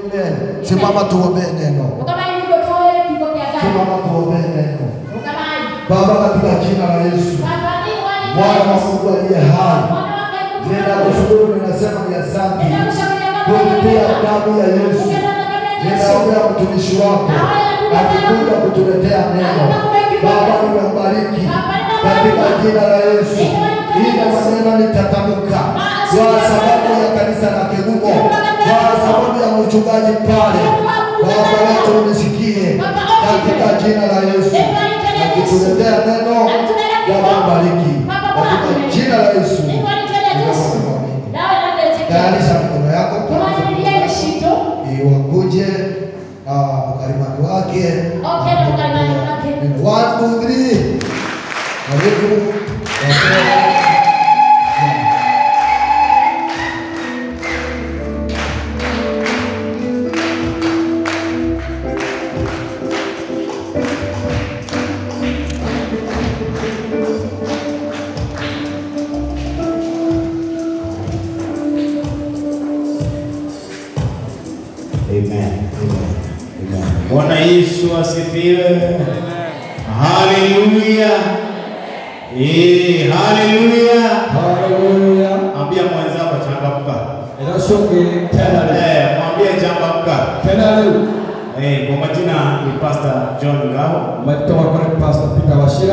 Amen. Simama tuombee neno. Ukamai ndio toe kigo kia gari. Simama tuombee neno. Ukamai. Baba, katika jina la Yesu, Baba ni wani. Bwana wa Mungu aliye hai, Mwana wake Mungu. ninakushukuru, ninasema ni asante kupitia damu ya Yesu. Ninaombea mtumishi wako akikuja kutuletea neno. Baba, nimembariki katika jina la Yesu. Ile maneno nitatamka kwa sababu ya kanisa la Kigumo, kwa sababu ya mchungaji pale. Baba wetu unisikie katika jina la Yesu, akituletea neno. Baba mbariki katika jina la Yesu. Tayarisha mikono yako ili wakuje ah, mkalimani wake Okay, na mkalimani wake. Neno. One, two, three. Karibu. Wapendwa. Amen. Amen. Amen. Bwana Yesu asifiwe. Haleluya. Eh, haleluya. Haleluya. Ambia mwenzako changamka. Erasoke tena leo. Eh, mwambie changamka. Tena leo. Eh, kwa majina ni Pastor John Ngao. Umetoka kwa Pastor Peter Washira.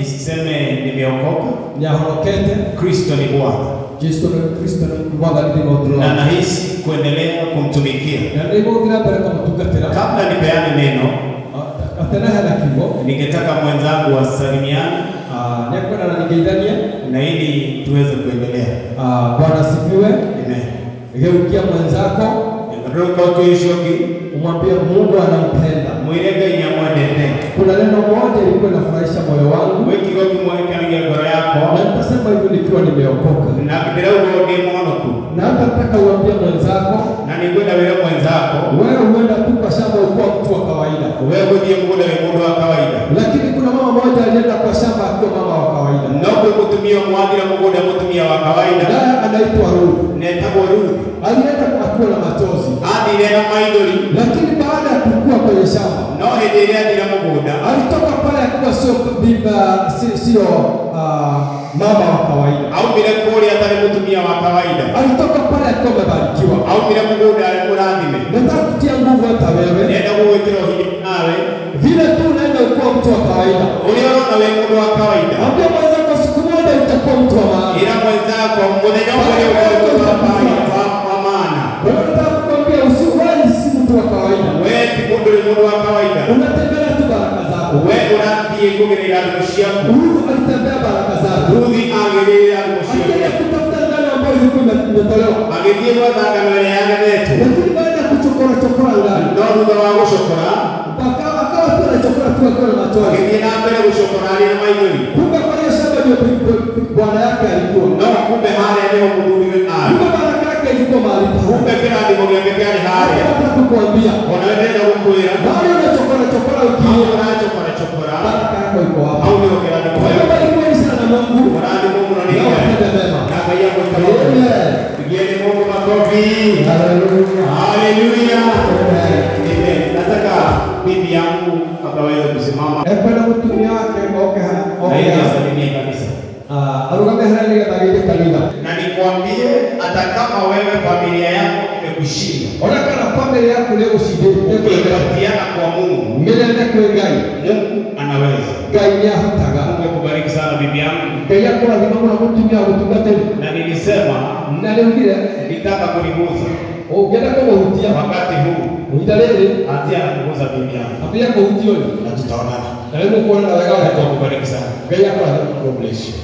Niseme nimeokoka. Nyahorokete. Kristo ni Bwana. Kristo ni Kristo ni Bwana ni Na Bwana. nahisi kuendelea kumtumikia. Na ndivyo bila baraka mtugatira. Kabla nipeane neno, Atena hana kibo. ningetaka mwenzangu wasalimiane Ah, nyakwana na nigeithania. na ili tuweze kuendelea. Ah, Bwana sifiwe. Amen. Geukia mwenzako Roho ukiishoki umwambie Mungu anampenda. mwirege nyamwendete Kuna neno moja ilikuwa inafurahisha moyo wangu wikigo kimwekanagia ngoro yako na nitasema hivyo nikiwa nimeokoka. na ndĩrauga ndĩ mũhonoku Na hata nataka uambie mwenzako na nĩngwenda wĩre mwenzako wewe huenda tu kwa shamba ukuwa mtu wa kawaida, we gũthiĩ mũgũnda wĩ mũndũ wa kawaida lakini kuna mama mmoja alienda kwa shamba akiwa mama wa kawaida, no kwĩ mũtumia mwathire mũgũnda mũtumia wa kawaida naye anaitwa Ruth. netagwo Ruth Alienda akiwa na machozi, athire na maithori lakini baada ya kukua kwenye shamba no hĩndĩ ĩrĩa athire mũgũnda alitoka pale akiwa sio biba, si- sio ah, mama wa kawaida. aumire kũrĩa atarĩ mũtumia wa kawaida Alitoka pale akiwa amebarikiwa. aumire mũgũnda arĩ mũrathime Nataka kutia nguvu hata wewe, nenda gũgwĩkĩra hinya nawe vile tu unaenda ukuwa mtu wa kawaida. ũrĩa ũrona wĩ mũndũ wa kawaida Ambia mwenzako siku moja utakuwa mtu wa maana. ila mwenzako mũthenya ũmwe nĩ ũgũtuĩka wa kawaida wa- wa maana Kwa hiyo nataka kukwambia usiwahi si mtu wa kawaida. we ti mũndũ wĩ mũndũ wa kawaida Unatembea tu baraka zako. we ũrathiĩ kũgerera thimo ciaku Ruth alitembea baraka zake. ruthi agĩrĩra thimo Alienda ciake kutafuta ngano ambayo ilikuwa ime- imetolewa. agĩthiĩ gwetha ngano ĩrĩa yagemetwo Lakini baada ya kuchokora chokora ngano, no thutha wa gũcokora aka- akawa tu anachokora tu akiwa na machozi. agĩthiĩ na mbere gũcokora arĩ na maithori Kumbe kwa hiyo shamba ndio bi- bi- bi- bwana yake alikuwa. no kumbe harĩa nĩho mũthuriwe arĩ Kumbe baraka yake ilikuwa mahali pale. kumbe kĩrathimo gĩake kĩarĩ harĩa Nataka kukuambia, ona we ndĩrenda gũkwĩra bado unachokora chokora hau ukiona ũracokora cokora baraka yako iko hapo. hau nĩho kĩrathimo Kwa hiyo gĩake barikiweni sana na Mungu. ũrathimo mũno nĩ Na Ngai utende mema. na Ngai agwĩka Amen. Pigieni Mungu makofi. Hallelujah. Haleluya. Amen. Amen. Nataka bibi yangu akaweza kusimama ekwenda mutumia wake oke ha- na oke ili ha- asalimie kabisa. Ah, arugame harĩa nĩgetha agĩthiĩ kanitha Na nikwambie hata kama wewe familia yako imekushinda, ona kana bamĩrĩ yaku nĩ gũcindĩte ukipatiana kwa Mungu, mĩnene kwĩ ngai Mungu anaweza. ngai nĩ ahotaga Mungu akubariki sana bibi yangu. ngai akũrathima mũno mũtumia gũtungatĩri Na nilisema na rĩugire nitaka kuliguza ũngĩenda kũmũhutia wakati huu, ihinda rĩrĩ anzia na kuguza bibi yangu ambia kũhutio nĩ na tutaonana. na rĩu mũkuonana wega Mungu wega akubariki sana. ngai akũrathima God bless you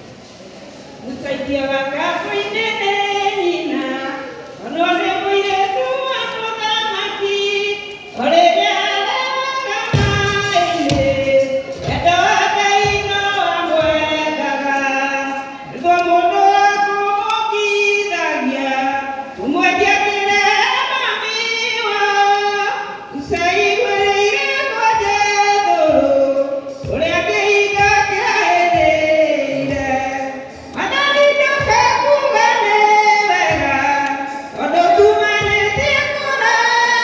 Musaidia wakapo inene nina Onone mwiretu wa mũthamaki Orĩrĩa araramaine Wendo wa Ngai no wamwendaga Nĩguo mũndũ wa kũmũkithagia Ũmwendia kĩrema miwa Ũcaiguĩrĩire ngoja thũrũ Ũrĩa kĩhinga kĩahĩrĩire Manani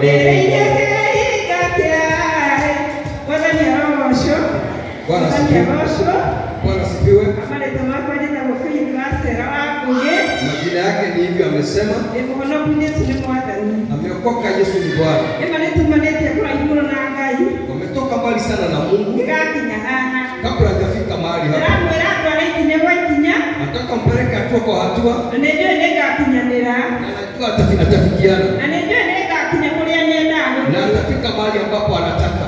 Bwana asifiwe. Bwana asifiwe. Majina yake ni hivyo amesema, ameokoka Yesu ni Bwana. Wametoka mbali sana na Mungu kabla hajafika mahali hapa. Nataka mpeleke hatua kwa hatua na najua atafi- atafikiana na atafika mahali ambapo anataka.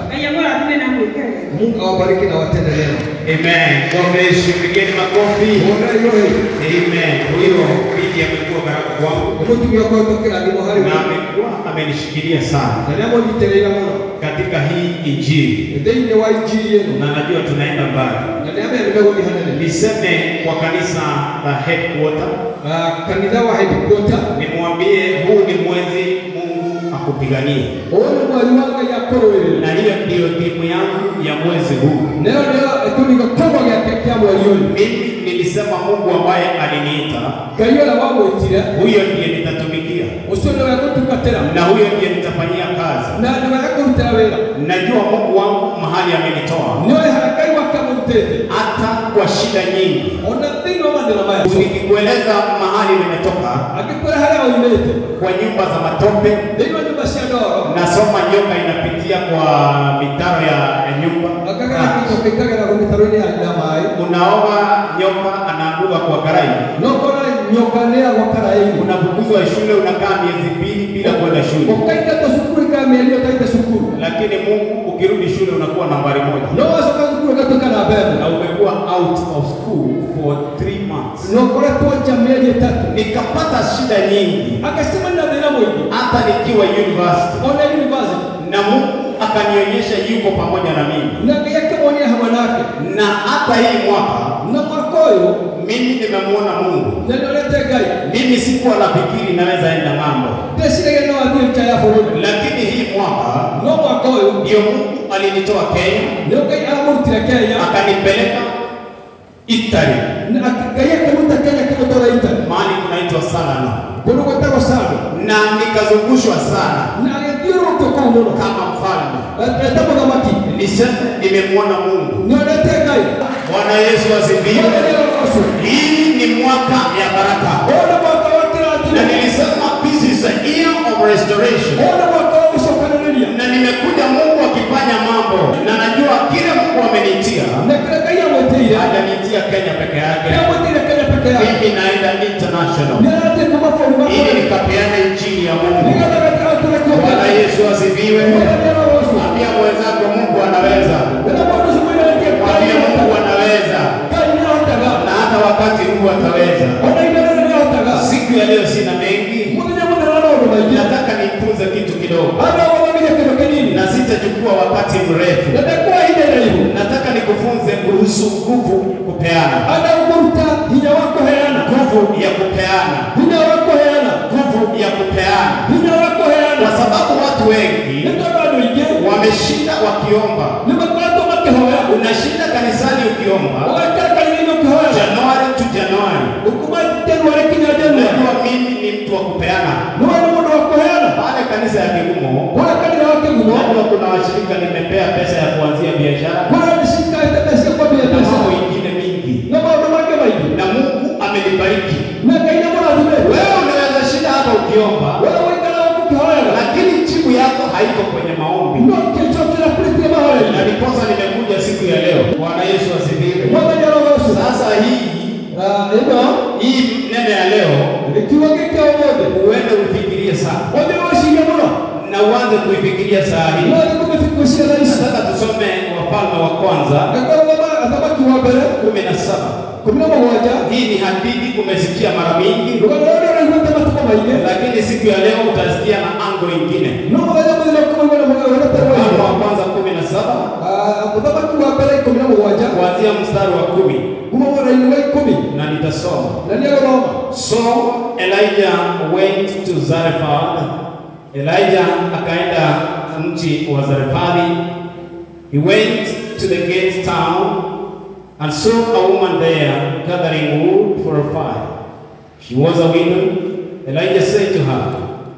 Mungu awabariki na watende mema. Amen. God bless you. Pigeni makofi. Muone hiyo hiyo. Amen. Huyo binti amekuwa baraka kwangu Umutumia kwa tokera ndimo hari na amekuwa amenishikilia sana na namo niterera muno katika hii injili, thĩinĩ wa injili ĩno na najua tunaenda mbali. na nĩ amenya nĩmegũthiĩ hanene Niseme kwa kanisa la headquarter, Ah, kanitha wa headquarter nimwambie huu ni mwezi Mungu akupiganie, ũyũ nĩ mweri wa ngai akũrũĩrĩra na hiyo ndiyo timu yangu ya mwezi huu. nayo nĩyo kĩunĩko kĩmwe gĩake kĩa mweri ũyũ Mimi nilisema Mungu ambaye aliniita, ngai ũrĩa wamwĩtire huyo ndiye nitatumikia ũcio nĩwe gũtungatĩra na huyo ndiye nitafanyia kazi. na nĩwe ekũrutĩra wĩra Najua Mungu wangu mahali amenitoa, nĩoĩ harĩa ngai wake amũrutĩte hata kwa shida nyingi. ona thĩinĩ wa mathĩna maya Nikikueleza mahali nimetoka, angĩkwĩra harĩa oimĩte kwa nyumba za matope, thĩinĩ wa nyũmba cia ndoro nasoma nyoka inapitia kwa mitaro ya, ya nyumba. akagera kĩcho kĩkagera mĩtaro-inĩ ya ya maĩ Unaoga nyoka anaanguka kwa garai, no kora nyoka nĩyagwa karaĩ-inĩ unafukuzwa shule, unakaa miezi mbili bila kwenda shule, ũkaingata cukuru ikaga mĩeri ũtaite cukuru lakini Mungu ukirudi shule unakuwa nambari moja no wacoka cukuru ũgatuĩka na mbembe na umekuwa out of school for three months. na ũkoretwo nja mĩeri ĩtatũ Nikapata shida nyingi agacemania na thĩna mũingĩ hata nikiwa university, ona university na Mungu akanionyesha yuko pamoja na mimi, na ngai akĩmuonia hamwe nake na hata hii mwaka na mwaka ũyũ mimi nimemwona Mungu. na nĩorete ngai Mimi sikuwa nafikiri naweza enda ng'ambo, ndeciragia no athiĩ nja ya bũrũri lakini hii mwaka no mwaka ũyũ ndio Mungu alinitoa Kenya nĩo ngai aramũrutire kenya akanipeleka Italy, na ak- ngai akĩruta kenya kĩmũtwara itari mahali kunaitwa Salana, kũndũ gwĩtagwo sando na nikazungushwa sana na agĩthiũrũrũkio kũu mũno kama mfalme. eta mũthamaki Niseme nimemwona Mungu. nĩorete ngai Bwana Yesu asifiwe. ũcio Hii ni mwaka ya baraka, ũyũ nĩ mwaka wa na kĩrathimo nilisema this is a year of restoration. ũyũ nĩ mwaka wa gũcokanĩrĩria na nimekuja Mungu akifanya mambo, na najua kile Mungu amenitia na kĩrĩa ngai amwĩtĩire hajanitia Kenya peke yake, nĩamwĩtĩire kenya peke yake mimi naenda international nĩarathiĩ kuma bũrũri wa ili kũrĩa nikapeane injili ya Mungu. nĩgetha gatagatũrekio Bwana Yesu asifiwe. Ambia mwenzako Mungu anaweza, mwambie Mungu anaweza, na hata wakati huu ataweza. Siku ya leo sina mengi, nataka nifunze kitu kidogo na sitachukua wakati mrefu. Nataka nikufunze kuhusu nguvu kupeana, nguvu ya kupeana, nguvu ya kupeana, kwa sababu watu wengi wameshinda wakiomba. Unashinda kanisani ukiomba Januari tu Januari. Najua mimi ni mtu wa kupeana pale kanisa ya Kigumo. Najua kuna washirika nimepea pesa ya kuanzia biashara na mambo ingine mingi, na Mungu amenibariki. Wewe unaweza shinda hata ukiomba, lakini jibu yako haiko kwenye maombi, na ndiposa nimekuja siku ya leo. Bwana Yesu asifiwe. Sasa hii hii neno ya leo uende ufikirie sana na uanze kuifikiria saa hii. Nataka tusome Wafalme wa Kwanza athamaki wa mbere kumi na saba. kumi na mũgwanja Hii ni hadithi umesikia mara mingi, rũgano rũrĩa ũraiguĩte matukũ maingĩ lakini siku ya leo utasikia na ango ingine. no mũthenya mũthenya ũkũmaigua na mũthenya ũrĩa Wafalme ũtarĩ wa Kwanza kumi na saba mũthamaki wa mbere ikũmi na mũgwanja kuanzia mstari wa kumi kuma mwena-inĩ wa ikũmi na nitasoma. na nĩagũthoma So Elijah went to Zarephath. Elijah akaenda mji wa Zarefathi. He went to the gate town and saw a woman there gathering wood for a fire. She was a widow. Elijah said to her,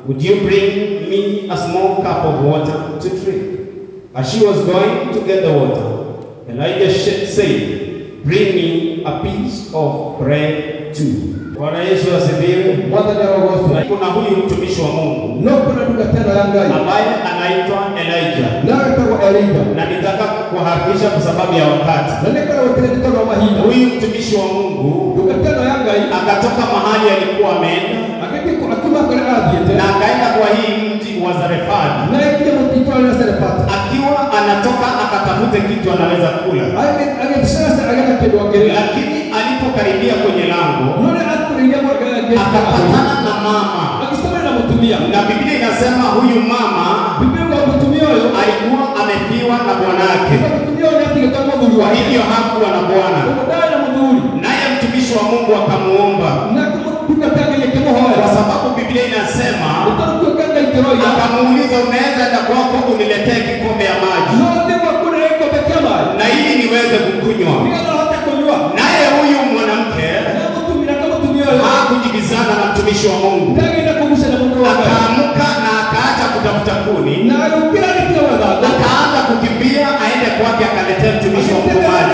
Would you bring me a small cup of water to drink? As she was going to get the water, Elijah sh- said, Bring me a piece of bread too. Bwana Yesu asifiwe. mwathani arogocwo Kuna huyu mtumishi wa Mungu no kuna ndugatano ya ngai ambaye anaitwa Elijah, nawe tagwo elija na nitaka kuharakisha kwa sababu ya wakati. na nä koragwo tä nä tondå wa mahinda Huyu mtumishi wa Mungu ndugatano ya ngai akatoka mahali alikuwa ameenda agäthiä akiuma kå rä athiä na akaenda kwa hii mji wa Zarefani, na äkinya må itwara rä serepata akiwa anatoka akatafute kitu anaweza kula, agäceraca agenda kä ndå angä rä lakini alipokaribia kwenye lango no nä akå rä iria akapatana na mama, agäcemania na må tumia na Biblia inasema huyu mama bibiuga må tumia å yå alikuwa amefiwa na bwanake, må tumia å yå nä atigä ta må thuri kwa wake hivyo hakuwa na bwana. å ndarä na må thuri Naye mtumishi wa Mungu akamuomba, na ndungatangaia kä må kwa hoera sababu Biblia inasema å tarå tuä kanga ikä roia akamuuliza, unaweza enda kwako uniletee kikombe ya maji no thä gwaku nä gäkombe kä maä na ili niweze kukunywa. nä getha hote kå nyua Naye huyu mwanamke na må tumia ka må tumia å yå hakujibizana na mtumishi wa Mungu, ndagenda kå gucana må ndå wa ngai akaamka na akaacha kutafuta kuni, na agä kä ra gä tiga mathangå akaanza kukimbia aende kwake akaletea mtumishi wa Mungu maji.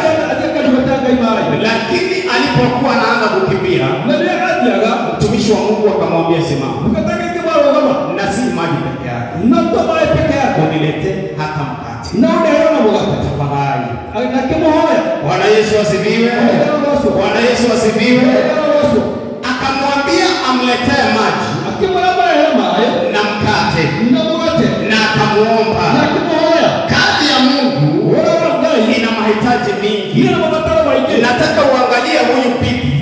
Lakini alipokuwa anaanza kukimbia, mtumishi wa Mungu akamwambia simama, na si maji peke yake, uniletee hata mkate tafadhali. Bwana Yesu asifiwe. Bwana Yesu asifiwe. Akamwambia amletee maji na mkate, na akamuomba. Kazi ya Mungu ina mahitaji mingi. Nataka uangalie huyu bibi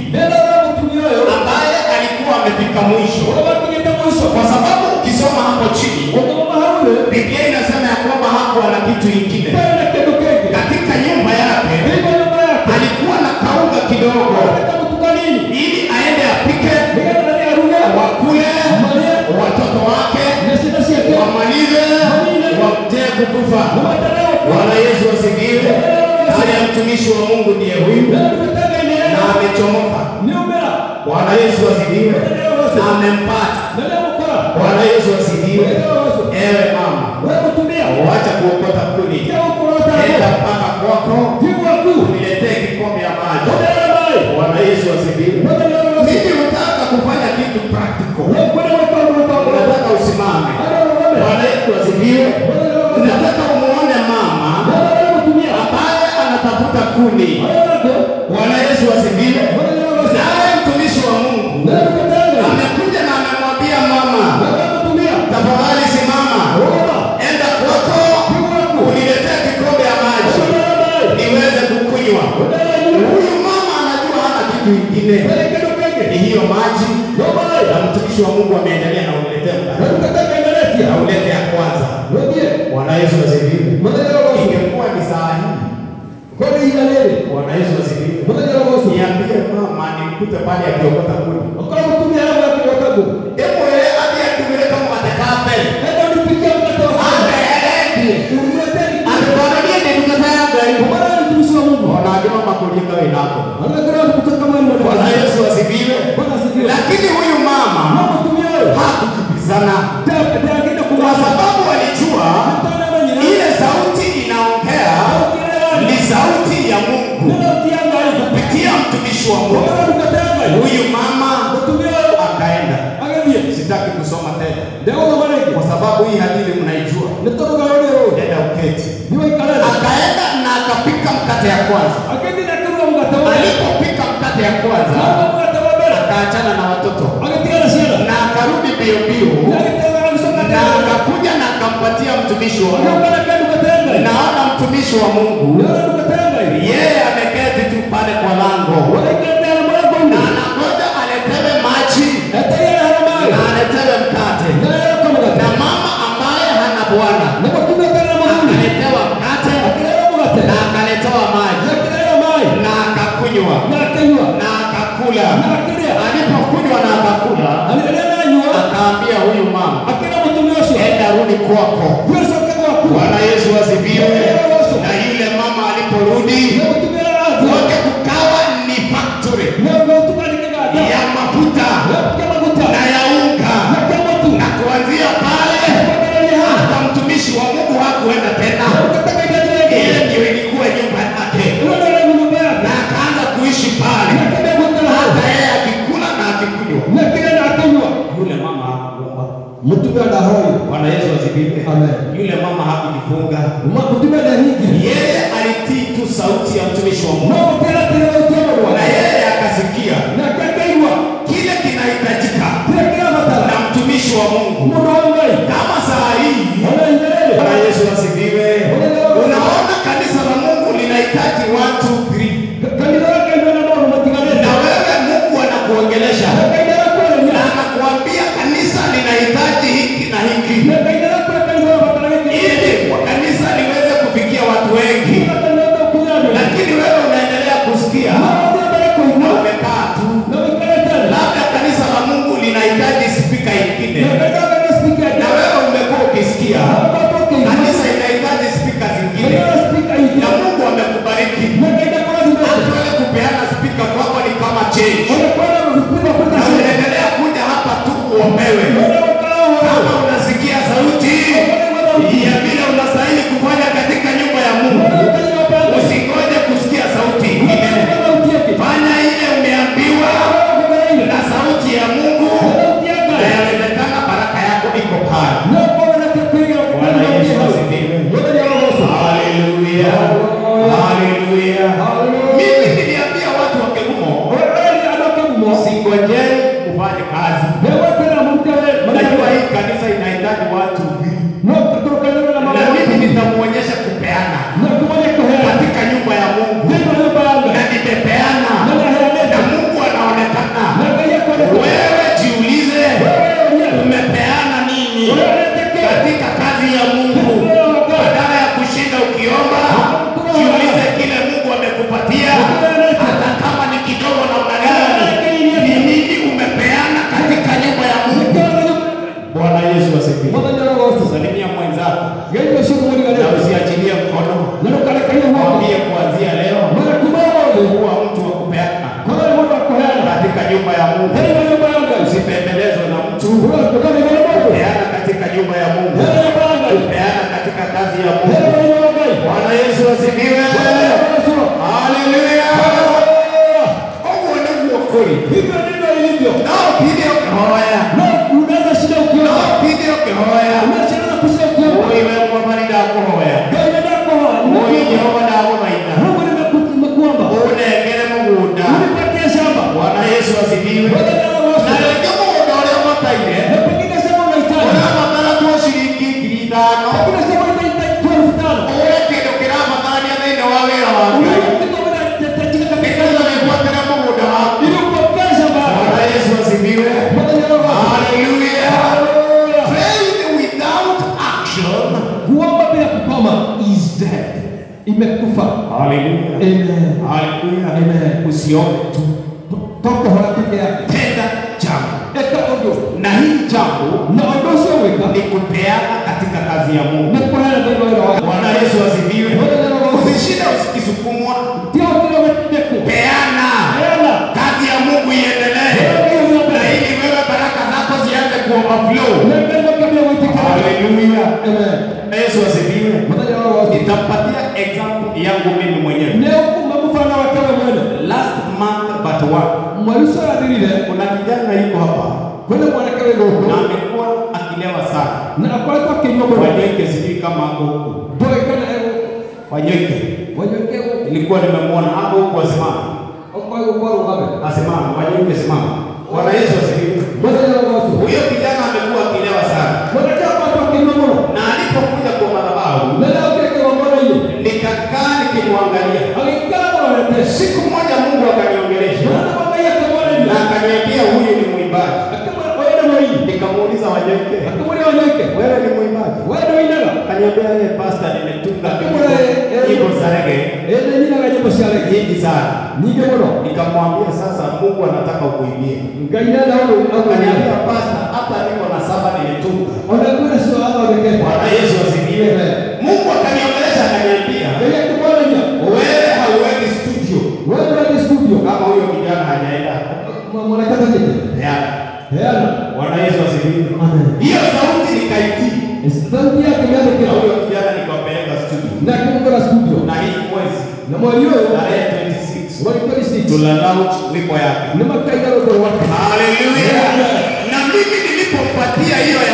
ambaye alikuwa amefika mwisho, kwa sababu ukisoma hapo chini Biblia inasema ya kwamba hakuwa na kitu ingine katika nyumba yake. Alikuwa na kaunga kidogo, ili aende apike, wakule, watoto wake wamalize, wamtee kukufa. Bwana Yesu asifiwe. Haya, mtumishi wa Mungu ndiye huyu na amechomoka. Bwana Yesu asifiwe, na amempata. Bwana Yesu asifiwe. Ewe mama, wacha kuokota kuni, enda mpaka kwako uniletee kikombe ya maji. Bwana Yesu asifiwe. Mimi hutaka kufanya kitu practical, unataka usimame. Bwana Yesu asifiwe. Unataka umuone mama ambaye anatafuta kuni. Bwana Yesu asifiwe. Naye mtumishi wa Mungu amekuja na amemwambia mama, tafadhali simama, enda kwako uniletee kikombe ya maji niweze kukunywa. Huyu mama anajua hana kitu ingine, ni hiyo maji, na mtumishi wa Mungu ameendelea na uniletee mkate na ulete ya kwanza. Bwana Yesu asifiwe. Ingekuwa ni saa hii, Bwana Yesu asifiwe. Niambie mama nimkute pale akiokota kuni. Hebu yeye hadi atumire kama atakaa mbele. Ameeledi. Atukwambie ni tukataya gari. Wanajua makulinga wenako. Bwana Yesu asifiwe. Lakini huyu mama hakujibizana kwa sababu alijua ile sauti inaongea ni sauti ya Mungu kupitia mtumishi wa Mungu. Huyu mama akaenda. Sitaki kusoma tena kwa sababu hii hadithi mnaijua. Enda uketi. Akaenda na akapika mkate ya kwanza. Alipopika mkate ya kwanza, akaachana na watoto na akarudi mbio mbio na akakuja na akampatia mtumishi wa Mungu. Naona mtumishi wa Mungu yeye ameketi tu pale kwa lango na anangoja aletewe maji na aletewe mkate, na mama ambaye hana bwana akaletewa mkate na akaletewa maji na akakunywa na akakula. Alipokunywa na akakula, akaambia huyu mama, enda rudi kwako. Bwana Yesu asifiwe. Na yule mama aliporudi, wote kukawa ni factory ya mafuta na ya unga, na kuanzia mutumia ndahoyo Bwana Yesu asifiwe. Amen. Yule mama hakujifunga, Ma- mutumia ndahingi yeye alitii tu sauti ya mtumishi wa Mungu, nomutera tera utemorwa na yeye akasikia na kakaigwa kile kinahitajika kile kila matara na mtumishi wa Mungu. mundu wa ngai Kama saa hii ona injerere Bwana Yesu asifiwe. Unaona kanisa la Mungu linahitaji watu three, kanitha yake ina na maundu matiganite na wewe Mungu anakuongelesha kaidara na kwereria anakuambia kanisa linahitaji hiki na hiki, na kaidara kwe kanitha mataragike ili kanisa liweze kufikia watu wengi, kanitha kunyana lakini wewe unaendelea kusikia maundu ya na kuigwa umekaa tu. na wikaretana Labda kanisa la Mungu linahitaji spika ingine, na kaidara kwe speaker na wewe umekuwa ukisikia kanisa inahitaji spika zingine, na Mungu amekubariki. Hata wewe kupeana spika kwako ni kama change, na unaendelea kuja hapa tu uombewe. Kama unasikia sauti ya vile unastahili kufanya katika nyumba ya Mungu, usingoje kusikia sauti ingine. Fanya ile umeambiwa na sauti ya Mungu, na yawezekana baraka yako iko pale. Bwana Yesu asifiwe. Haleluya, haleluya. Mimi niliambia watu wa Kegumo, singojei kufanya kazi. Najua hii kanisa inahitaji watu vingi, na mimi nitamuonyesha kupeana katika nyumba ya Mungu, na nimepeana na Mungu anaonekana. Wewe jiulize, umepeana nini katika kazi ya Mungu? Badala ya kushinda ukiomba, jiulize kile Mungu amekupatia, hata kama ni kidogo namna gani, ni nini umepeana katika nyumba ya Mungu. Bwana Yesu asifiwe. Salimia mwenzako na usiachilie mkono, mwambie kuanzia leo kuwa mtu wa kupeana katika nyumba ya Mungu. Usipembelezwe na mtu, peana katika nyumba ya Mungu, peana katika kazi ya Mungu. Bwana Yesu asifiwe. Haleluya. Mungu ndio kweli. Hivyo ndivyo ilivyo. Nao pili ukihoya, Na unaweza shida ukiona. nao pili ukihoya, Unaweza kushida ukiona. wewe kwa mali da kuhoya. Ndio yako. Wewe Jehova da kumaina. Mungu nimekuomba. Unengere mugunda. Unipatie shamba. Bwana Yesu asifiwe. Wewe ndio Na wako. rĩngĩ mũgũnda ũrĩa ũbataire Na pengine shamba unahitaji. ũrabatara tuo ciringi ngiri ithano Pengine shamba unahitaji 12,000. ũgũre kĩndũ kĩrabatarania thĩinĩ wa wĩra wa Ngai nĩgetha wĩgwatĩre mũgũnda waku. Bwana Yesu asifiwe. Haleluya. Faith without action Kuomba bila kukoma is dead. Imekufa. Haleluya. Amen. Haleluya. Amen. Usiombe tu, Toka hoya peke yake. tenda jambo, Eka ojo. na hii jambo Na ojo sio weka. ni kupeana katika kazi ya Mungu. Na kwa haya ndio wale wale. Bwana Yesu asifiwe. Usishinde ukisukumwa, Tio kile wetu. peana Hela. kazi ya Mungu iendelee, na ili wewe baraka zako zianze kuoverflow. Haleluya. Amen. Na Yesu asifiwe. Mtaja wao wote. Nitampatia example yangu mimi mwenyewe. Leo kumefana wakawe mwene. Last month but one, Mwaliso adilile kuna kijana yuko hapa kwenda mwanakawe na goko. amekuwa akilewa sana. Na akwata kinywa bora. Wanyeke sijui kama ako huku. Boy kana ego. Wanyeke Wanyekego. nilikuwa nimemwona hapo huku asimama, Okwayo kwa ugabe. asimama. Wanyeke simama. Bwana Yesu asifiwe. Mtaja wao wote. Huyo kijana amekuwa akilewa sana, Mwanakawe kwa kinywa bora. na alipokuja kwa madhabahu Na leo kile kwa bora ile. nikakaa nikimwangalia. Alikaa wale Siku moja Mungu akaniongelesha Mwana baba yake bora ile. na akaniambia huyu ni mwimbaji. Akama wewe mwenye. Nikamuuliza Wanyeke, Akamwona wanyeke. wewe ni mwimbaji? Wewe ndio inaga. Akaniambia yeye pasta, nimetunga Wewe, eh, nyimbo za rege Ende nyina gaje bashale. nyingi sana. Nige bora. Nikamwambia sasa, Mungu anataka ukuimbie. Ngaina na wao Akaniambia pasta, hata niko na saba nimetunga. Wanakula sio hapa wengine. Bwana Yesu asifiwe. Mungu akaniongelesha akaniambia, Yeye kubona nya. wewe hauendi studio Wewe ndio studio. kama huyo kijana hajaenda. Mwanakata kitu. Yeah. Hela. Bwana Yesu asifiwe. Amen. Hiyo sauti nikaitii, Sauti yake yale na kila. huyo kijana nikapeleka studio, Na kumkora studio. na hii mwezi Na mwalio tarehe 26 walikuwa ni six. tuna launch wimbo yake. Ni makaida roho wake. Haleluya! Na mimi nilipompatia hiyo ya studio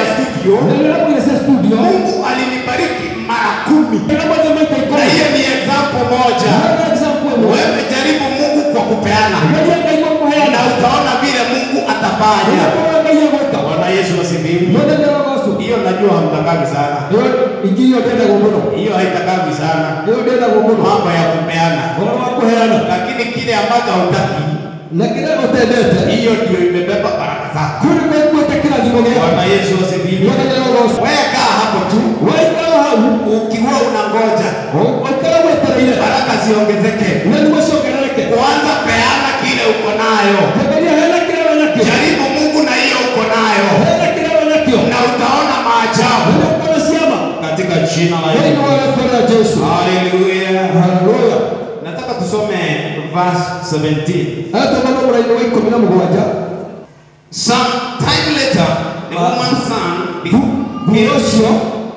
studio, nĩrĩrakwĩrĩcia studio Mungu alinibariki mara kumi, nĩrĩmwethe maita na ikũmi hiyo ni example moja. Nĩ example ĩmwe Wewe jaribu Mungu kwa kupeana, Ngeria Ngai kwa na kũheana utaona vile Mungu atafanya. Ũgakorwo Ngai egwĩka Bwana Yesu asifiwe. mũthenya wa gocu Hiyo najua hamtakawi sana, ĩyo ingĩ iyo ndendagwo mũno hiyo haitakawi sana, ĩyo ndendagwo mũno mambo ya kupeana, ũhoro wa kũheana lakini kile ambacho hautaki, na kĩrĩa ũtendete hiyo ndio imebeba baraka zako. kũrĩ kwĩkuĩte kĩrathimo gĩaku Bwana Yesu asifiwe. mũthenya wa gocu Wewe kaa hapo tu, waikara hau ukiwa unangoja waikara wetereire baraka ziongezeke, na nĩguo ciongerereke kwanza peana kile uko nayo, Angalia hela kile wanakio jaribu Mungu na hiyo uko nayo, hela kile wanakio na utaona maajabu ndio kuna siama katika jina la Hili ni Yesu. wale wa Yesu Haleluya. haleluya Nataka tusome verse 17. hata bado muraini wa ikumi na mugwanja Some time later, the woman's son became, Burocio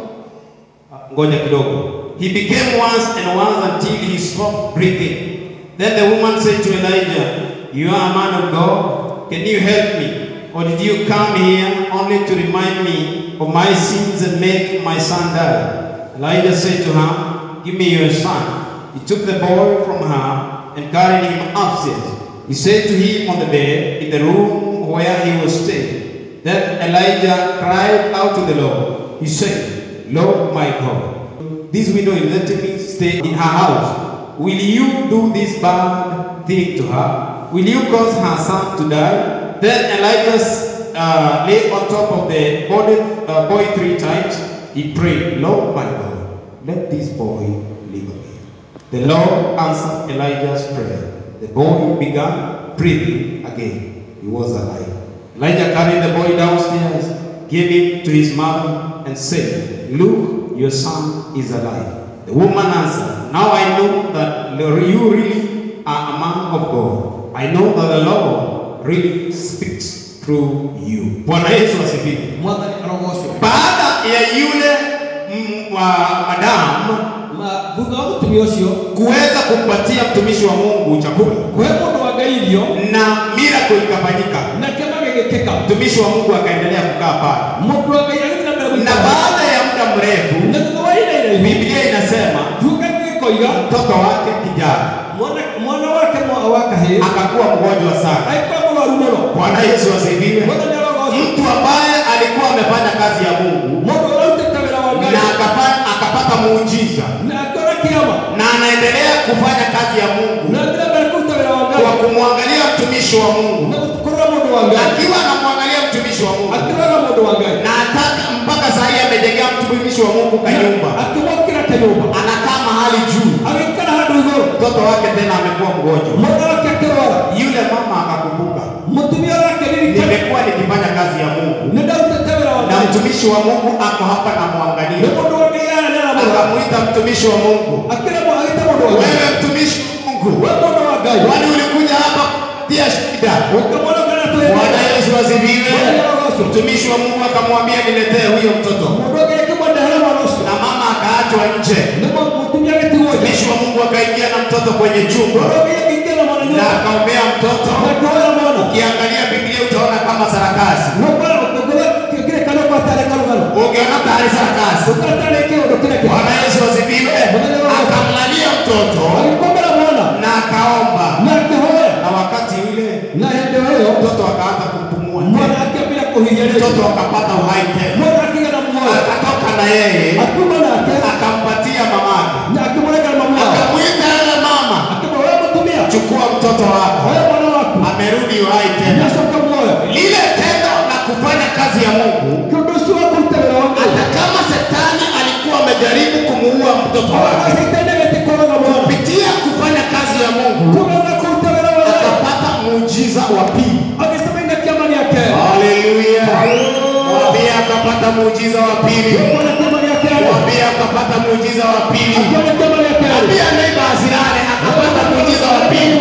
ngoja kidogo. He became once and once until he stopped breathing. Then the woman said to Elijah, You are a man of God. Can you help me? Or did you come here only to remind me of my sins and make my son die? Elijah said to her, Give me your son. He took the boy from her and carried him upstairs. He said to him on the bed in the room where he was staying. Then Elijah cried out to the Lord. He said, Lord my God, this widow is letting me stay in her house. Will you do this bad thing to her? Will you cause her son to die? Then Elijah uh, lay on top of the body, uh, boy three times. He prayed, Lord my God, let this boy live again. The Lord answered Elijah's prayer. The boy began breathing again. He was alive. Elijah carried the boy downstairs, gave him to his mother, and said, Look, your son is alive. The woman answered, Now I know that you really are a man of God. I know that the Lord really speaks through you. Bwana Yesu asifiwe. mwathani arogocwo Baada ya yule mm, wa madamu ma thutha wa mũtumia ũcio kuweza kumpatia mtumishi wa Mungu chakula kũhe mũndũ wa ngai irio na miracle ikafanyika, na kĩama gĩgĩkĩka mtumishi wa Mungu akaendelea kukaa pale, mũndũ wa ngai agĩthiĩ na mbere na gũikara baada ya muda mrefu, na thutha wa ihinda iraihu Biblia inasema kiuga gĩgĩkoiga mtoto wake kijana mwana mwana wake mwa wa kahĩĩ akakuwa mgonjwa sana. agĩkorwo mũrwaru mũno Bwana Yesu asifiwe. mwathani arogocwo Mtu ambaye alikuwa amefanya kazi ya Mungu mũndũ ũrarutĩte wĩra wa ngai na akapata, akapata muujiza na akĩona kĩama na anaendelea kufanya kazi ya Mungu na njĩra mbere kũruta wĩra wa ngai kwa kumwangalia mtumishi wa Mungu, na kũrora mũndũ wa ngai akiwa anamwangalia mtumishi wa Mungu akĩrora mũndũ wa ngai na ataka mpaka saa hii amejengea mtumishi wa Mungu kanyumba, akĩmwakĩra kĩnyũmba anakaa mahali juu, agĩikara handũ igũrũ mtoto wake tena amekuwa mgonjwa. mwana wake akĩrwara Yule mama akakumbuka, mũtumia wake ririkana nimekuwa nikifanya kazi ya Mungu nĩ ndarutĩte wĩra wa na ngai mtumishi wa Mungu ako hapa na nĩ mwangalia. mũndũ wa ngai aya nĩaramũrora Akamwita mtumishi wa Mungu, akĩra agĩta mũndũ wa ngai wewe mtumishi wa Mungu, we mũndũ wa ngai kwani ulikuja hapa kutia shida? ũkamwona kana Bwana twĩ Yesu asifiwe. Mtumishi wa Mungu akamwambia niletee huyo mtoto, mũndũ ũngĩ akĩmwendehera mwana ũcio na mama akaachwa nje. nĩguo mũtumia agĩtigwo nja Mtumishi wa Mungu akaingia na mtoto kwenye chumba mũndũ ũngĩ akĩingĩra na mwana na nyũmba akaombea mtoto. na kuoya mwana Ukiangalia Biblia utaona kama sarakasi, nũkora ũkũgũra kĩrĩkanĩro gwatarĩ karũgano ukiona tayari sarakasi. ũkatarĩ kĩũndũ kĩrĩa kĩ Bwana Yesu asifiwe. Akamlalia mtoto agĩkomera mwana na akaomba, na akĩhoya na wakati ule na hĩndĩ o ĩyo mtoto akaanza kupumua mwana tena, akĩambia kũhinya rĩngĩ mtoto akapata uhai tena, mwana akĩgĩa na muoyo akatoka na yeye akiuma nake akampatia mamake, na akĩmũregera mamu wao akamwita yule mama, akĩmwĩra mũtumia chukua mtoto wako, oya mwana waku amerudi uhai tena. nacoka muoyo Lile tendo la kufanya kazi ya Mungu, kĩũndũ ũcio wa kũruta wĩra wa ngai hata kama shetani alikuwa amejaribu kumuua mtoto wake, Shetani agĩtikũraga mwana kupitia kufanya kazi ya Mungu kugaga kũruta wĩra wa ngai akapata muujiza wa pili. agĩcema ina kĩama gĩake Haleluya! Mwambie akapata muujiza wa pili. akĩona kĩama gĩake Mwambie akapata muujiza wa pili. akĩona kĩama gĩake Mwambie neighbor asirane akapata muujiza wa pili.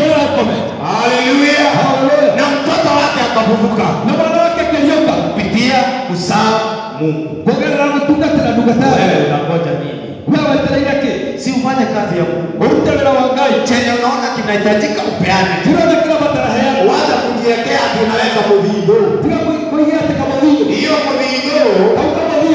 Haleluya! Haleluya. Na mtoto wake akafufuka na mwana wake akĩriũka kupitia kusaa Mungu. kũgerera gũtungatĩra ndungata Wewe yake unangoja nini? we wetereire kĩ Si ufanye kazi ya Mungu. ũrute wĩra wa ngai Chenye unaona kinahitajika upeane. kĩrona kĩrabatara heana Wacha kujiwekea ati unaweka mudhigo. tiga kũigia atĩ kamũthiũ Hiyo mudhigo kau kamũthiũ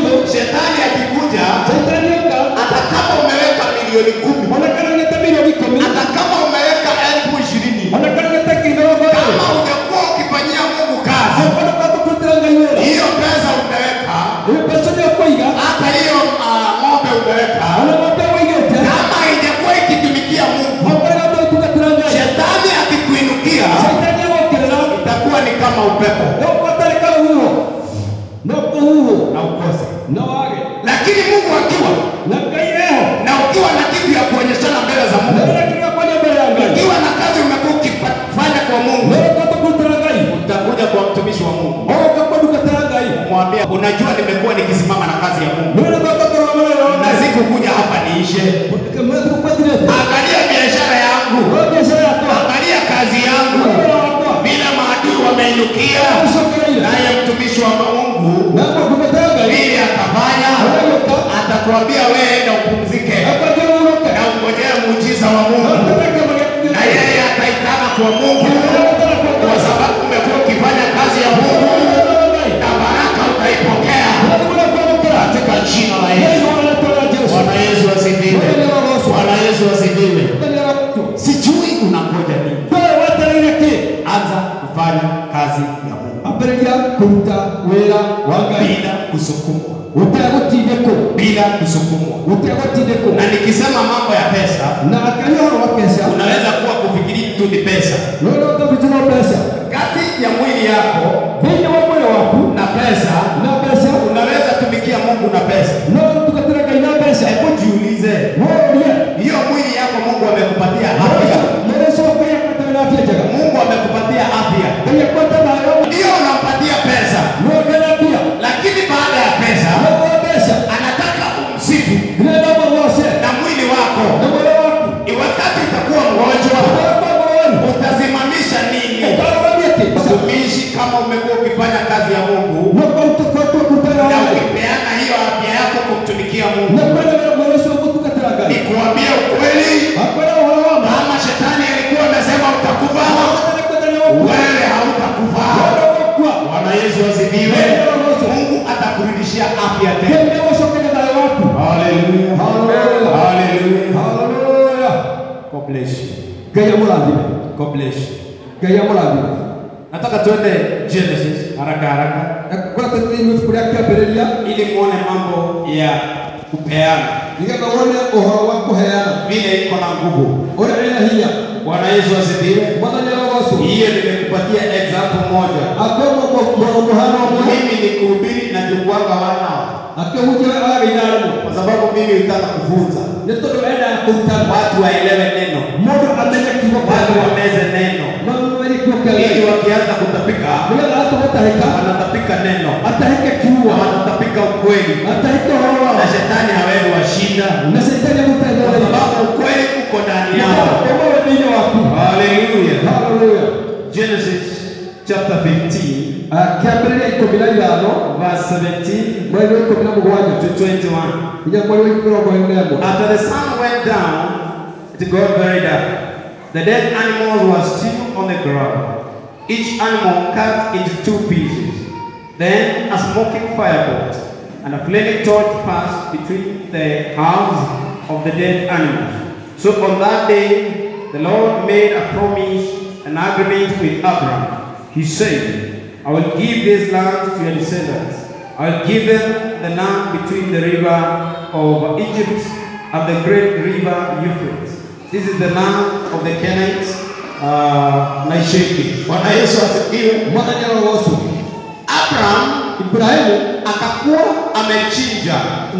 akamwambia, unajua nimekuwa nikisimama na kazi ya Mungu none bakakora amalero na sikukuja hapa niishe. mwezi kupatirete Angalia biashara yangu, wewe biashara yako angalia kazi yangu, wewe wako vile maadui wameinukia, usokereira naye mtumishi wa Mungu nako kumetanga vile atafanya, atakwambia wewe enda upumzike akajua uroka na ungojea muujiza wa Mungu, na yeye ataitana kwa Mungu kwa sababu umekuwa ukifanya kazi ya Mungu na baraka utaipokea katika jina la Yesu. Bwana Yesu asifiwe. Bwana Yesu asifiwe. Sijui unangoja nini, anza kufanya kazi ya Mungu ambĩrĩria kũruta wĩra wa ngai bila kusukumwa, ũtegũtindĩkwo bila kusukumwa. ũtegũtindĩkwo Na nikisema mambo ya pesa, na ngai ũhoro wa mbeca unaweza kuwa kufikiri tu ni pesa. rũrĩa ũtabitũra mbeca Kati ya mwili yako thĩinĩ wa mwĩrĩ waku na pesa, na mbeca unaweza tumikia Mungu na pesa. no ũtungatĩre ngai na mbeca Hebu jiulize, worie hiyo mwili yako Mungu amekupatia afya, mũrĩcokaia kũtarĩ na afya njega Mungu amekupatia afya, ngai akwata nayo ndio unampatia pesa, nongera mbia lakini baada ya pesa nĩguo mbeca anataka umsifu ndĩrenda mũgoce na mwili wako. na mwĩrĩ waku Ni wakati utakuwa mgonjwa, ũgakwa mũrwaru utasimamisha nini? ũkarũgamia kĩ Mtumishi, kama umekuwa ukifanya kazi ya Mungu nĩkũtũkotwo kũrutana na wa ngai ukipeana hiyo afya yako kumtumikia Mungu, na kwenda mwĩrĩ ũcio gũtungatĩra ngai nikuambia ukweli, akwenda ũhoro wa ma kama shetani alikuwa amesema utakufa, wewe hautakufa. Bwana Yesu asifiwe. Mungu atakurudishia afya tena. Haleluya. Haleluya. God bless you. God bless you. Nataka tuende Genesis haraka haraka ili muone mambo ya kupeana vile iko na nguvu. Bwana Yesu asifiwe. Hiyo nimekupatia example moja. Mimi ni kuhubiri na jukwanga wanao, kwa sababu mimi hutaka kufunza watu waelewe neno, watu wameze neno, ili wakianza kutapika wanatapika neno na wanatapika ukweli, na shetani hawezi washinda, kwa sababu ukweli uko ndani yao. Haleluya. Genesis chapter 15 kĩambĩrĩria ikũmi na ithano verse 17 mweri wa ikũmi na mũgwanja to 21. nginya mweri wa mĩrongo ĩrĩ na ĩmwe After the sun went down, it got very dark. The dead animals were still on the ground, each animal cut into two pieces. Then a smoking fire burnt, and a flaming torch passed between the halves of the dead animals. So on that day, the Lord made a promise, an agreement with Abraham. He said, I will give this land to your descendants. I will give them the land between the river of Egypt and the great river Euphrates. This is the land of the Canaanites, uh, Naisheki. Bwana Yesu asifiwe. mwathani arogocwo Abraham ibrahimu akakuwa amechinja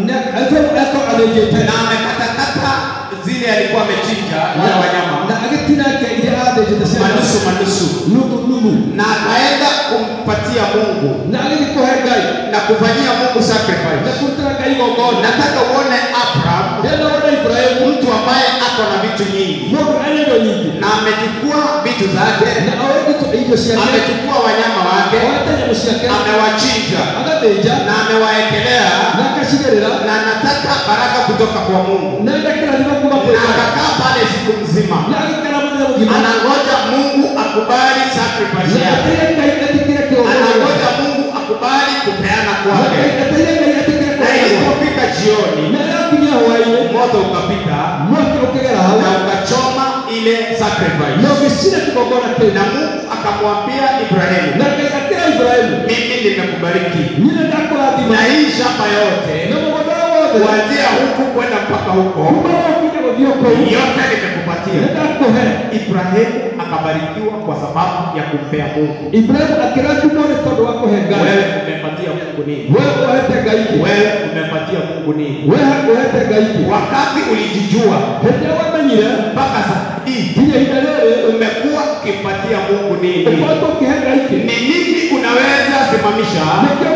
eko athĩnjĩte na amekatakata zile alikuwa amechinja wale wanyama na agĩtinangia iria athĩnjĩte cia manusu manusu, nuthu nuthu na akaenda kumpatia Mungu na agĩthiĩ kũhe ngai na kufanyia Mungu na sacrifice. kũrutĩra ngai igongona Nataka uone Abraham, rĩrĩa wona ibrahimu mtu ambaye ako na vitu nyingi mũndũ arĩ indo nyingĩ na amechukua vitu zake, na oĩgĩtwo irio ciake amechukua wanyama wake, oete nyamũ ciake amewachinja agathĩnja na amewaekelea, na akacigĩrĩra na anataka baraka kutoka kwa Mungu, na ndakĩrathima kuma kwĩ na ngai akakaa pale siku mzima, na agĩikara mũthenya mũgima anangoja Mungu akubali sacrifice na yake, ateire ngai atĩkĩre kĩongoro anangoja Mungu akubali kupeana kwake. ateire ngai atĩkĩre Na kĩongoro ilipofika jioni, na rĩakinya hwaĩ-inĩ moto ukapita mwaki ũkĩgera hau na ukachoma ile sacrifice, na ũgĩcina kĩgongona kĩu na Mungu akamwambia Ibrahimu, na ngai akĩra ibrahimu mimi nimekubariki nyine ndakũrathima na hii shamba yote na mũgũnda wothe kuanzia huku kwenda mpaka huko kuma ũkinya gũthiĩ kũu yote nimekupatia. nĩ ndakũhe Ibrahimu akabarikiwa kwa sababu ya kumpea Mungu. ibrahimu akĩrathimwo nĩ tondũ wa kũhe ngai Wewe umepatia Mungu nini? we ũhete ngai kĩ Wewe umepatia Mungu nini? we ũhete ngai kĩ Wakati ulijijua hĩndĩ ĩrĩa wamenyire mpaka sasa hii nginya ihinda rĩrĩ umekuwa ukimpatia Mungu nini? ũkoretwo ũkĩhe ngai kĩ Ni nini unaweza simamisha nĩkĩo kĩrũgamia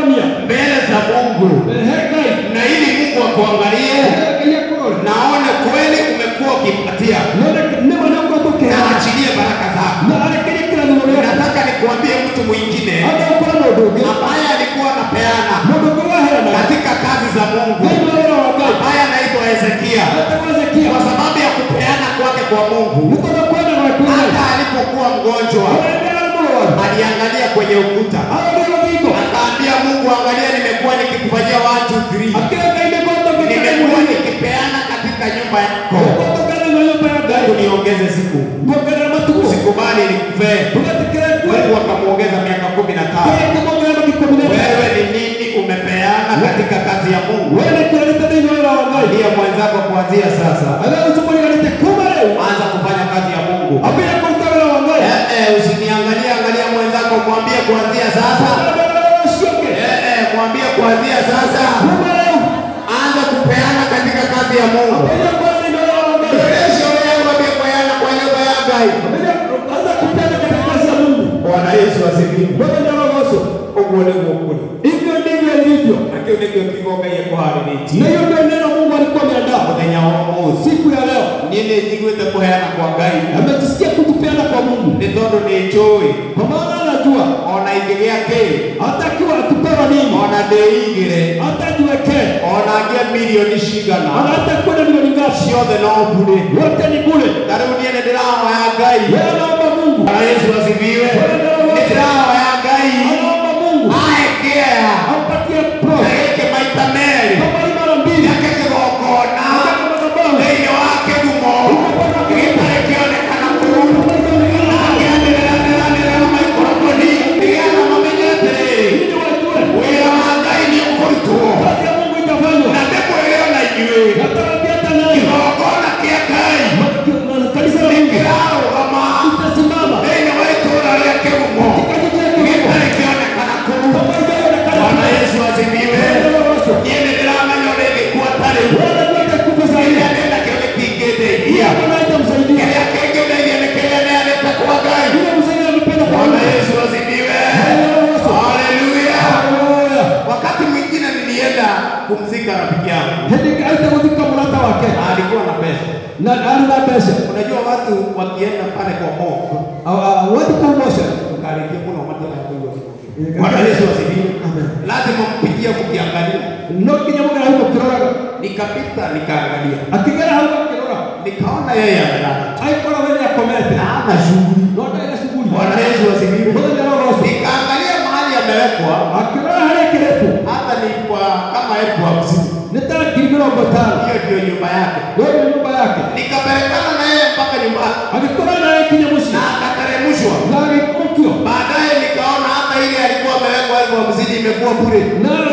kuonania mbele za Mungu, he ngai na ili Mungu akuangalie ngai akurore naone kweli umekuwa ukipatia none nĩma nĩũkotũkĩra na achilie baraka zako. na arekerie kĩrathimo gĩaku Nataka nikuambie mtu mwingine agakora mũndũ ũngĩ ambaye alikuwa anapeana mũndũ ũngĩ waheana katika kazi za Mungu thĩinĩ wa wĩra wa ngai ambaye anaitwa Hezekia atagwo Hezekia kwa sababu ya kupeana kwake kwa Mungu. nĩ tondũ kwenda gwaku ngai Hata alipokuwa mgonjwa ũrendera mũrwaru aliangalia kwenye ukuta arore rũthingo akaambia Mungu, angalia, nimekuwa nikikufanyia watu three, akĩra ngai nĩgwatũkĩra nimekuwa nikipeana katika nyumba yako, gũtũkana na nyũmba ya ngai Mungu niongeze siku, muongerera matukũ usikubali nikufee. tugatikĩra Mungu akamwongeza miaka kumi na tano. kĩrĩkĩmongerera makĩkũmi na Wewe ni nini umepeana katika kazi ya Mungu? wene kĩrĩte thĩinĩ wa wĩra wa ngai Ndiye mwenzako kuanzia sasa, agagũcũmũriganĩte kuma rĩu anza kufanya kazi ya Mungu. ambia kũruta wĩra wa ngai Eh, eh, usiniangalie, angalia mwenzako, mwambie kuanzia sasa. ũcioke Eh, eh, mwambie kuanzia sasa, kuma rĩu anza kupeana katika kazi ya Mungu. ambia kwa thĩinĩ wa wĩra wa ngai Rejesho leo mwambie kupeana kwa nyumba ya Ngai. ambia anza kupenda katika kazi ya Mungu Bwana Yesu asifiwe. wewe ndio rogoso Ũguo nĩguo kũrĩ. hivyo ndivyo ilivyo Na kĩu nĩkĩo kiugo Ngai na ekũharĩrĩtie. hiyo ndio neno Mungu alikuwa ameandaa Mũthenya wa ũmũthĩ. siku ya leo Niĩ nĩ njiguĩte kũheana kwa Ngai. ametusikia kutupeana kwa Mungu Nĩ tondũ nĩ njũĩ kwa maana anajua ona ingĩgĩa kĩ hata akiwa atupewa nini ona ndĩigĩre hata ajiwekee ona ngĩe milioni ana cigana hata kwenda milioni ngapi ciothe no mbure. yote ni bure Ta rĩu niĩ nĩ ndĩrahoya Ngai. wewe naomba Mungu Bwana Yesu asifiwe. Nĩ ndĩrahoya Ngai anaomba Mungu ahe kĩea ampatie na pro gĩkĩ maita merĩ kama hii mara mbili gĩake kĩgongona thĩinĩ wa kĩgumo gĩtarĩ kĩonekana kũu akĩanĩrĩranĩranĩra na maikrofoni nĩgetha mamenye atĩrĩrĩ ili wajue wĩra wa Ngai nĩ ũkũrutwo kazi ya Mungu itafanywa na ndĩmwĩre ona inyuĩ natarajia hata naye kĩgongona kĩa Ngai kanisa la Mungu kĩrarũgama itasimama thĩinĩ wa itũũra rĩa kĩgumo gĩtarĩ kĩonekana kũu Bwana Yesu asifiwe niĩ nĩ ndĩramenya ũrĩa ingĩkua tarĩ kĩrĩa ndĩ nakĩo gĩtingĩndeithia kĩrĩa kĩngĩndeithia nĩ kĩrĩa neanĩte kwa Ngai Bwana Yesu asifiwe haleluya wakati mwingine nilienda kumzika rafiki yangu na alikuwa na pesa unajua watu wakienda pale kwa Mungu ukarejea kuna watu wanakuwa Bwana Yesu asifiwe lazima mpitie mkiangalia nikapita nikaangalia nikaona yeye amelala na hana shughuli Bwana Yesu asifiwe nikaangalia mahali amewekwa hata ni kwa kama elfu hamsini hiyo ndio nyumba yake nikapelekana na yeye mpaka nyumbani na akateremshwa baadaye nikaona hata ile alikuwa amewekwa elfu hamsini imekuwa bure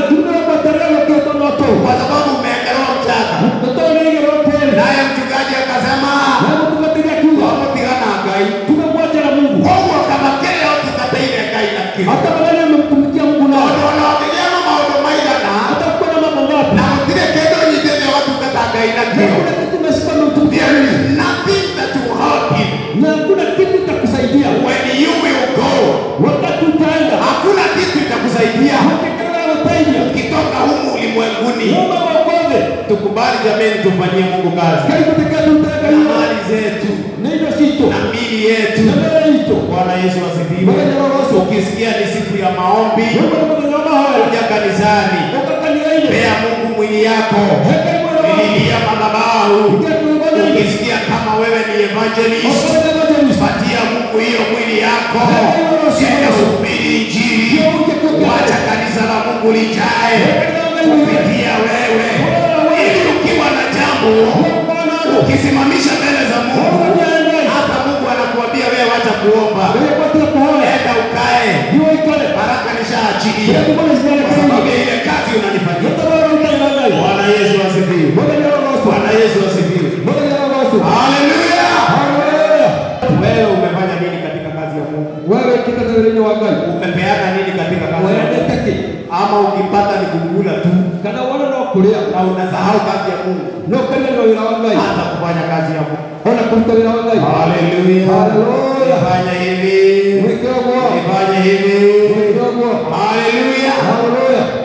kwa sababu umewekelewa mchanga naye mchungaji akasema wamutigana ngai koguo kama kĩrĩa ũtungatĩire ngai nakĩo hata maneno yamemtumikia Mungu nayo tondũ ona ũngĩgĩa na maũndũ maigana hata kuwa na mambo ngapi na gũtirĩ kĩndũ nyitĩte watungata ngai na nakĩo kuna kitu umeshika umemtumikia there is Mungu nothing that will help him na hakuna kitu itakusaidia when you will go wakati utaenda hakuna kitu itakusaidia hakikana utaija ukitoka humu ulimwenguni Mungu wakoze tukubali jameni tufanyie mungu kazi karibu tekatu utaka na hiyo mali zetu na hivyo sito na mili yetu na mbele hito bwana yesu asifiwe Bwana Yesu. ukisikia ni siku ya maombi Mungu anakunyama haya kuja kanisani wakati ni ile pea mungu mwili yako heka mwana wako lilia madhabahu Ingia kulingana ile ukisikia kama wewe ni evangelist Wakati ni evangelist. patia mungu hiyo mwili yako Yesu. enda uhubiri injili wacha kanisa la mungu lijae kupitia wewe ili ukiwa na jambo ukisimamisha mbele za mungu hata mungu anakuambia wewe wacha kuomba enda ukae baraka nishaachilia kwa sababu ya ile kazi unanifanyia bwana yesu asifiwe bwana yesu asifiwe haleluya wewe umefanya nini katika kazi ya mungu wewe kitatabirini wa ngai umepeana nini katika kazi ya mungu wendete ki ama ukipata ni kukula tu kana wana no kuria na unasahau kazi ya mungu no kana no wira wa ngai hata kufanya kazi ya mungu ona kuruta wira wa ngai haleluya Haleluya. fanya hivi mwikagwo fanya hivi mwikagwo haleluya haleluya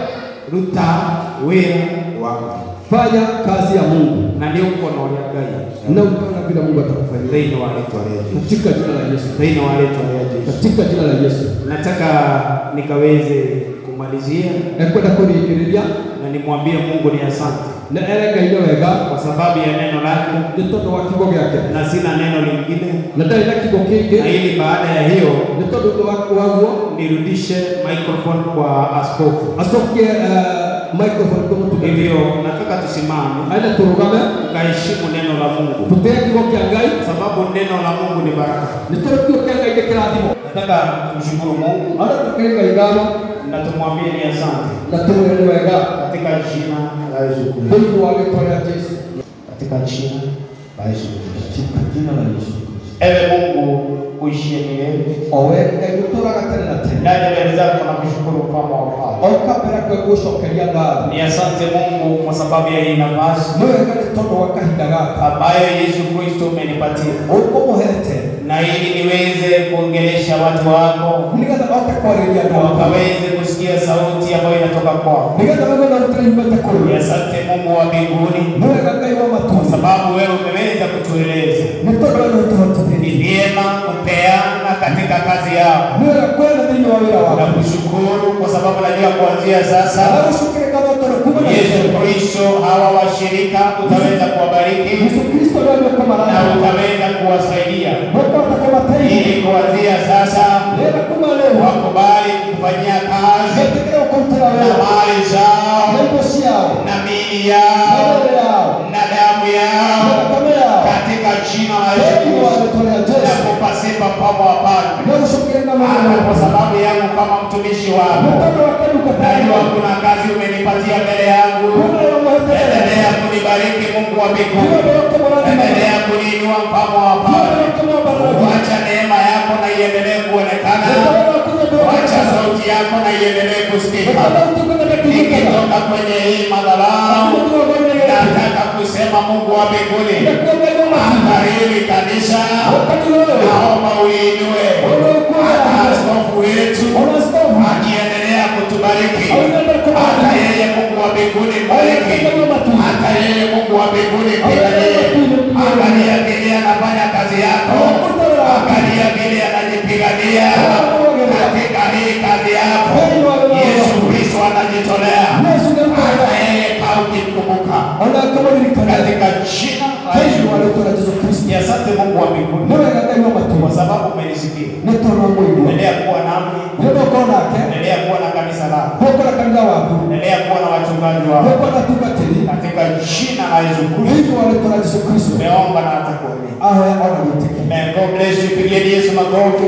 ruta wĩra wa Ngai fanya kazi ya Mungu na nĩ ũkuona ũrĩa Ngai na utaona vile Mungu atakufanyia thĩinĩ wa rĩtwa rĩa Jesũ katika jina la Yesu, thĩinĩ wa rĩtwa rĩa Jesũ katika jina la Yesu. nataka nikaweze kumalizia Ekwenda kurigiriria na nimwambie Mungu ni asante na ere Ngai nĩ wega kwa sababu ya neno lake nĩ tondũ wa kiugo gĩake na sina neno lingine na ndarĩ na kiugo na kĩngĩ ili baada ya hiyo nĩ tondũ ũndũ wa- waguo nirudishe microphone kwa askofu acokie eh, microphone kwa mũtungatĩri hivyo nataka tusimame aende tũrũgame tukaheshimu neno la Mungu tũtĩe kiugo kĩa Ngai kwa sababu neno la Mungu ni baraka nĩ tondũ kiugo kĩa Ngai nĩ kĩrathimo nataka tumshukuru Mungu ona tũkĩrĩ Ngai ngano na tumwambie ni asante na tũmwĩre nĩ wega katika jina la Yesu Kristo thĩinĩ wa rĩtwa rĩa Jesũ katika jina la Yesu Kristo katika jina la Yesu ewe Mungu uishie milele o we Ngai ũtũũraga tene na tene ndani mbele zako na kushukuru kama wafalme oka mbere kwe gũcokeria ngatho ni asante Mungu kwa sababu ya hii nafasi nĩ wega nĩ tondũ wa kahinda gaka ambayo Yesu Kristo umenipatia ũkũmũhete na ili niweze kuongelesha watu wako nĩgetha ote kwarĩria andũ na akwa wakaweze kusikia sauti ambayo inatoka kwako. nĩgetha wewe na rutĩre imete Ni kũrĩ asante Mungu wa mbinguni nĩ wega Ngai wa kwa matũũra sababu wewe umeweza kutueleza nĩ tondũ wewe nĩ ni ũtũhotithĩtie vyema kupeana katika kazi yako. nĩ wega kwenda thĩinĩ wa wĩra Na waku kushukuru kwa sababu najua kuanzia sasa agũcukĩre ngatho tondũ kuma na Yesu Yesu Kristo hawa washirika utaweza kuwabariki Yesu Kristo ndio na nĩũkũmarana utaweza kuwasaidia nĩũkũhota kũmateithia ili kuanzia sasa nĩgetha kuma rĩu wakubali kufanyia kazi metĩkĩre gũkũrutĩra na wĩra mali na zao indo ciao na mili na yao mĩĩrĩ yao na damu na yao thakame yao katika jina la Yesu thĩinĩ wa Kristo rĩtwa rĩa na Jesũ kupa sifa kama wafalme, nĩũgũcukĩre ngatho hata kwa mũno sababu yangu kama mtumishi nĩ wako. tondũ wa kĩndũ Najua katagwo kuna kazi umenipatia mbele yangu. kuna yo mũhetere Endelea kunibariki Mungu wa mbinguni, ndio ũkũmũrathima endelea kuniinua mfamo wa wafalme. Wacha neema yako na iendelee kuonekana, wacha sauti yako na iendelee kusikika. Nikitoka kwenye hii madhabahu, nataka kusema Mungu wa mbinguni, hata hili kanisa naomba uliinue, hata askofu wetu akiendelea kutubariki, hata yeye Mungu wa mbinguni bariki, hata yeye Mungu wa mbinguni piganie, angalia vile anafanya kazi yako, angalia vile anajipigania katika hii kazi yako. Yesu Kristo anajitolea, hata yeye kaa ukimkumbuka katika jina la Yesu. Ni asante Mungu wa mbinguni kwa sababu umenisikia. Endelea kuwa nami, endelea kuwa na kanisa lako, endelea kuwa na wachungaji wako katika jina la Yesu Kristo. Tumeomba na hata kuamini. Amen. God bless you. Pigieni Yesu makofi.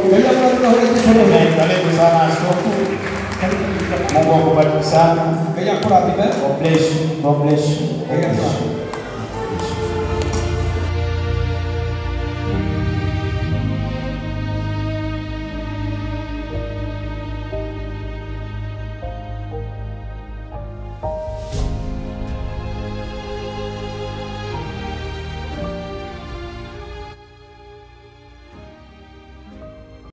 Amen. Karibu sana askofu. Mungu akubariki sana. God bless you. God bless you. God bless you.